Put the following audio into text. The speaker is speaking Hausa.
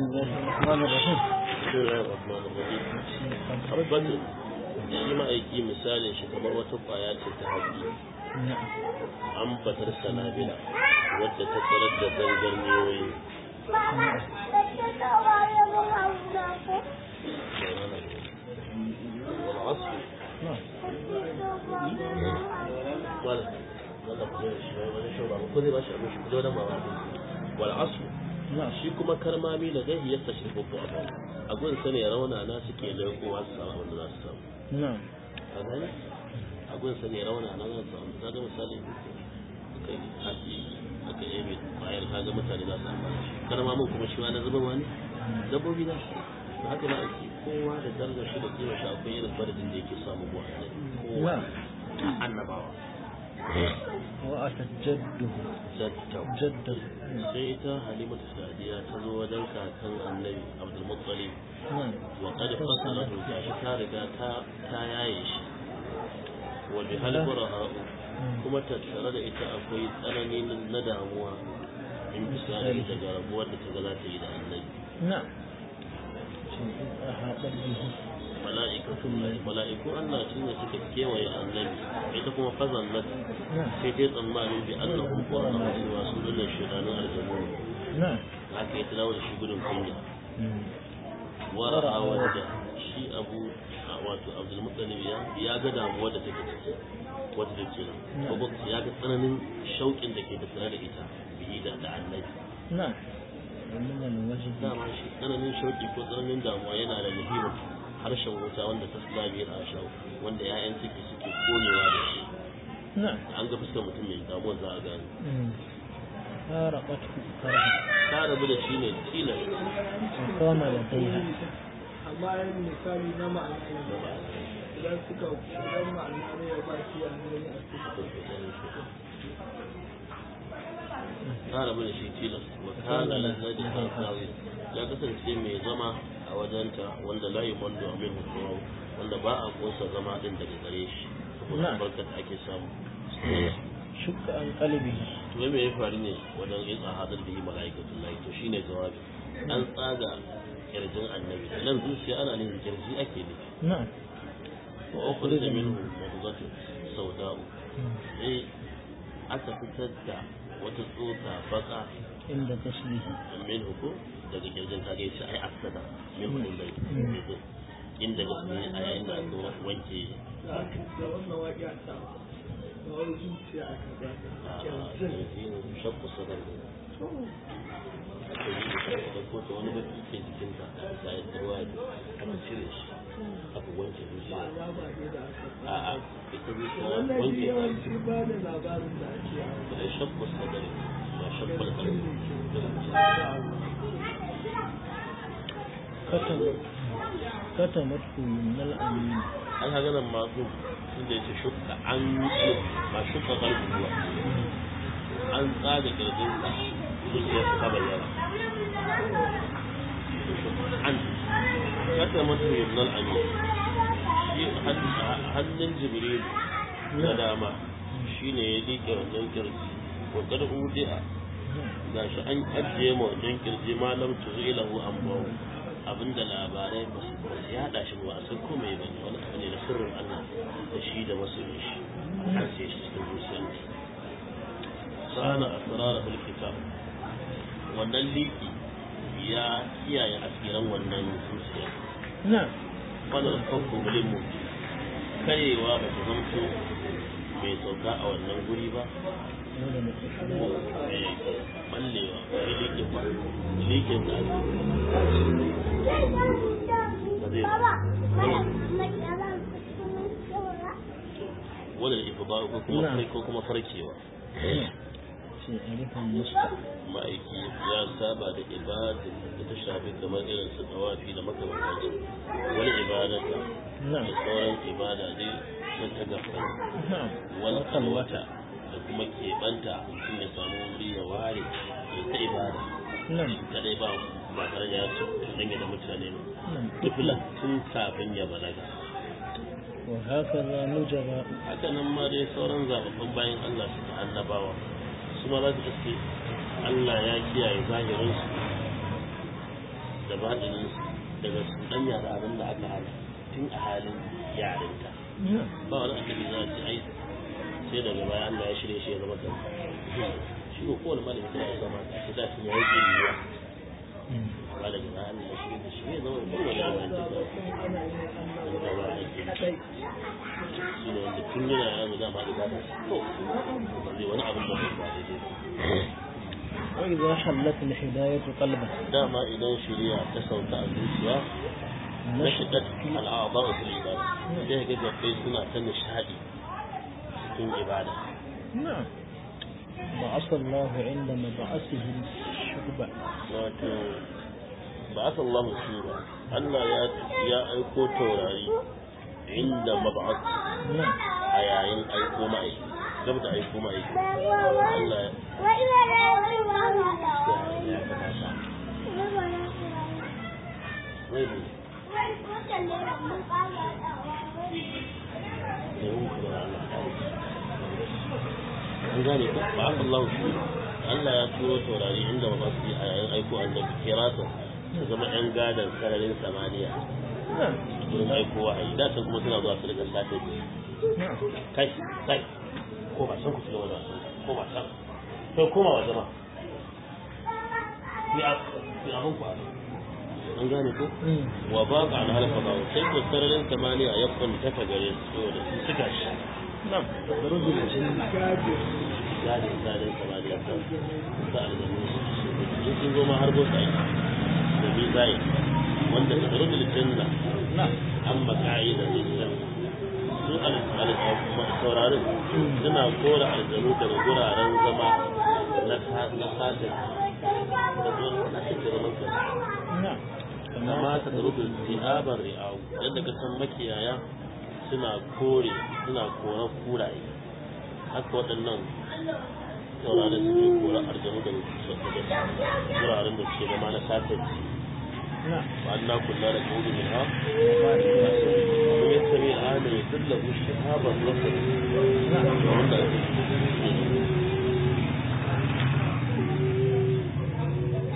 الله الرحمن الرحيم Abbasin shi ma'aiki misalin shi kamar wata kwaya ce ta haƙi نعم an batar sanabila wadda ta tsarar da zangarniyoyi والعصر نعم ولا ولا كل شيء ولا شو بعمل كل ما شاء الله كل ما بعمل والعصر نعم shi kuma karmami da zai yi tashi babbu a kan a gun sani rauna na suke lekowa su samu abin da za su samu نعم a gani a gun sani rauna na za su samu kaga misali aka yi haɗi aka yi mai bayan kaga mutane za su amfani shi karmamin kuma shi ma na zuba wani dabbobi na shi da haka na ake kowa da darajar shi da kima shi akwai irin faradin da yake samu buwa kowa نعم annabawa وأتت جده zattau جده sai ita halimatu sadiya ta zo wajen kakan annabi abdulmuttalib نعم wa qad fasala gashi ta riga ta ta yaye shi wa bi hal buraha kuma tattare da ita akwai tsanani na damuwa in misali daga rabuwar da ta ga za ta yi da annabi نعم شيء أحاط به mala'ikatun mala'iku Allah shi ne suka kewaye annabi ita kuma fazan nan نعم sai dai tsammani bi annahum qurana cewa su dinnan shedanun aljannu نعم haka ya tilawa da shi gudun kunya مم. wara'a wadda shi abu a wato abdulmuttalib ya ya ga damuwa da take ciki wata da ke nan ko ya ga tsananin shauƙin da ke tattare da ita biyi da da annabi نعم ومن الوجه dama shi tsananin shauƙi ko tsananin damuwa yana da muhimmin harshen wuta wanda ta sulabi a shau wanda ya'yan ciki suke konewa da shi نعم an ga fuskar mutum mai damuwa za a gane مم. فارقته كرها ta rabu da shi ne tilas وقام لديها amma yin misali na ma'ana ne idan suka idan ma'ana ne ya ba shi yanzu ne a cikin ta rabu da shi tilas wa kana lazzaji hasawi ya kasance mai zama a wajenta wanda la yi kwando a mai hukumu wanda ba a kosa zama din daga gare shi saboda Na'am. barkat ake samu شك عن قلبه to wai me ya faru ne wajen yin ahadar da yi mala'ikatun lahi to shine jawabi an tsaga kirjin annabi nan zuciya ana nufin kirji ake nufi نعم wa ukhrija minhu mudghatu sawda'u مم. sai aka fitar da wata tsota baka عند تشبيه min hukum daga kirjin ta ga yace ai asada min hukum dai Mm. inda gaske a yayin da aka wanke da wannan waƙi a sa da wani zuciya a kaza a yanzu shakku sadar da ko ta wani baki ke jikinta da ya tarwa aka cire shi aka wanke zuciya ya ba ne da aka a a ita zuciya wannan shi wanke ta yawanci ba da labarin da ake yawo da shakku sadar da shakku kalbi كتم كتمته من الأمين an haga nan masu inda yace shukka an ba shukka kalbi kuwa an tsaga kirjinsa zuciyar ta bayyana an kasa mata yumnal amin shi hannun jibril na dama shi ne ya liƙe wannan kirji wakar udi'a ga shi an ajiye ma wannan kirji malam tuzu ilahu an bawo abinda labarai ba su ba su yada shi ba a san ko mai bane wani abu ne na sirrin Allah da shi da masoyin shi an sai shi cikin zuciyar sana asrar kitab wannan liki ya kiyaye asiran wannan zuciya نعم wannan kanku mulimu karewa ba ta zamto mai sauka a wannan guri ba ولا نتكلم mai ballewa mai likin ba likin da ake ba zai wanda da ifa ba ko kuma Na'am. ko kuma farkewa شيء ألف مصطفى ma'aiki ya saba da ibada da ta shafi kamar irin su tawafi da makamantansu wani ibada da نعم sauran ibada ne na ta gafara نعم wani وخلوة kalwata da kuma keɓanta mutum ya samu wuri ya ware ya ta ibada نعم kadai ba ba tare da ya dangane da mutane ba نعم tufilan tun kafin ya balaga وهكذا نجب haka nan ma dai sauran zababbun bayan Allah suka annabawa su ma za su iske Allah ya kiyaye zahirinsu da baɗinin daga cuɗanya da abin da aka hana tun a halin yarinta ba wani annabi za a ce ai sai daga baya Allah ya shirye shi ya zama kan shi ko kowane malami da ya zama ta da shi ya yi yiwuwa ba daga baya Allah ya shirye shi ya zama kan wani yawan da ba da ba a yi shi ne wanda tun yana yaro dama da ba ta to zai wani abin da bai ba daidai وإذا حلت الهداية قلبه dama idan shirya ta sauka a zuciya na shigar al'aba a fil ibada sai ga gabbai suna ta nishadi cikin ibada نعم بعث الله عند مبعثه الشهبة wato ba aka Allah shi ba Allah ya ya aiko taurari inda mab'ath نعم a yayin aiko mai gab da aiko mai Allah ya ya kamata wai ne an gane ko ba aka Allah shi Allah ya turo taurari inda ba su yi a yayin aiko annabi kiratan su zama yan gadan sararin samaniya نعم wurin aiko wahayi da kuma suna zuwa su daga safe نعم kai kai ko ba san ku shiga wani wasan ko ba san kai koma wa zama ni a ni abun ku a nan. an gane ko مم. wa ba ka na halaka ba sai ko sararin samaniya ya kwanta ta gare su saboda su suka shi نعم تخرج الجن gadin sararin samaniya ta sa aljanu in sun zo ma har bosa yi da bi zai wanda ta zaro da janna نعم an maka'i da lissan su saurarin suna kora aljanu daga guraren zama na satin da zuwa na cikin zaman kan نعم amma ta tsaro da zihabar ri'awu yadda ka san makiyaya suna kore suna koran kuraye haka waɗannan saurarin suke kora aljanu daga guraren da suke zama na satin نعم وأنا كنا نقول منها ومن يستمع الآن يدله شهابا رصدا نعم وعند